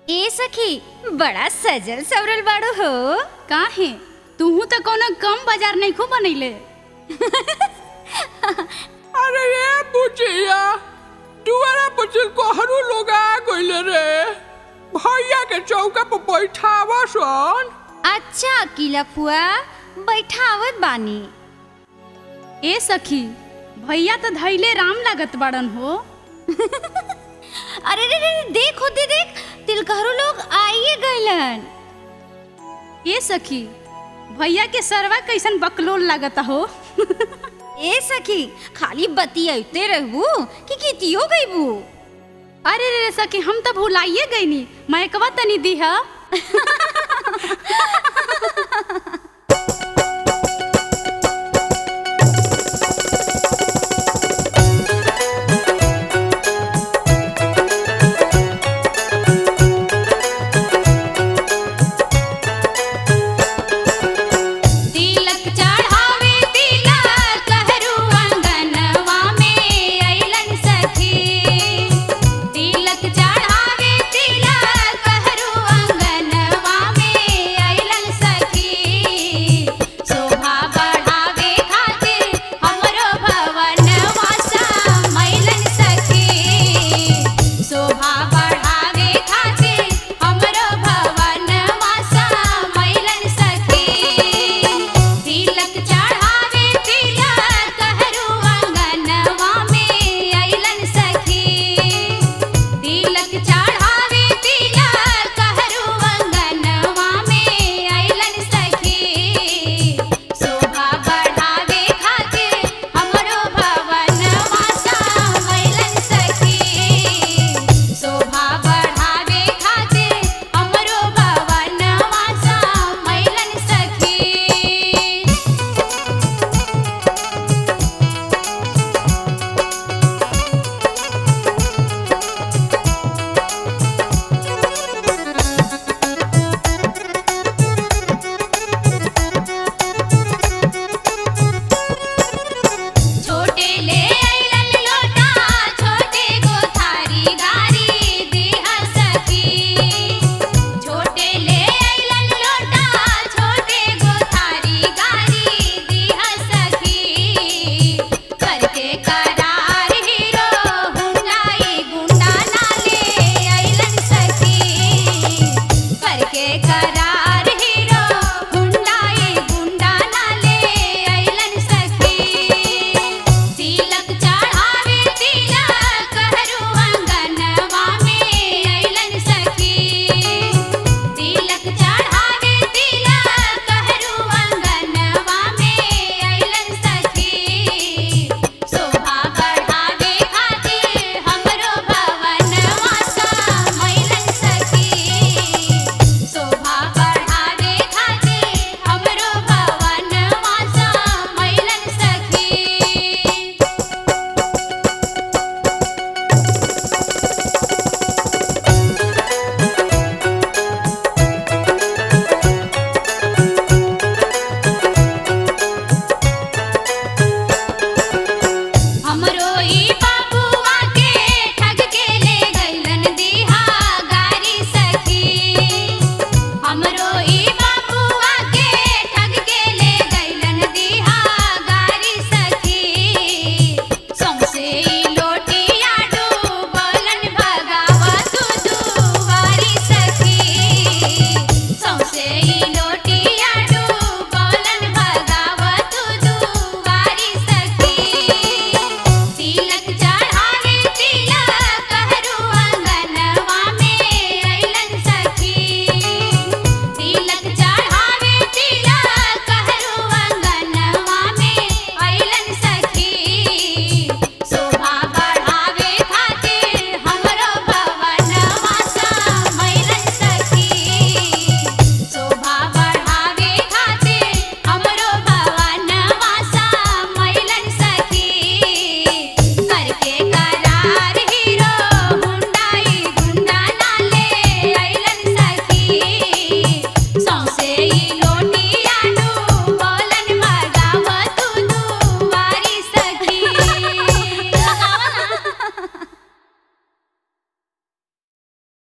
ए सखी बड़ा सजल सवरल बाड़ो हो काहे तूहू तो कोनो कम बाजार नहीं खूब बनैले अरे ये बुचिया दुआरा पर से कोहरू लोग आ गइले रे भैया के चौका पर बैठावा सन अच्छा अकीला फुआ बैठावत बानी ए सखी भैया तो धैले राम लागत बाड़न हो अरे रे रे देख होते देख तिलकहरू लोग आइए गइलन ए सखी भैया के सरवा कैसन बकलोल लागत हो ए सखी खाली बतियाते रहबू कि कितियो गइबू अरे रे रे सखी हम तो भुलाइए गईनी मैकवा तनी दी है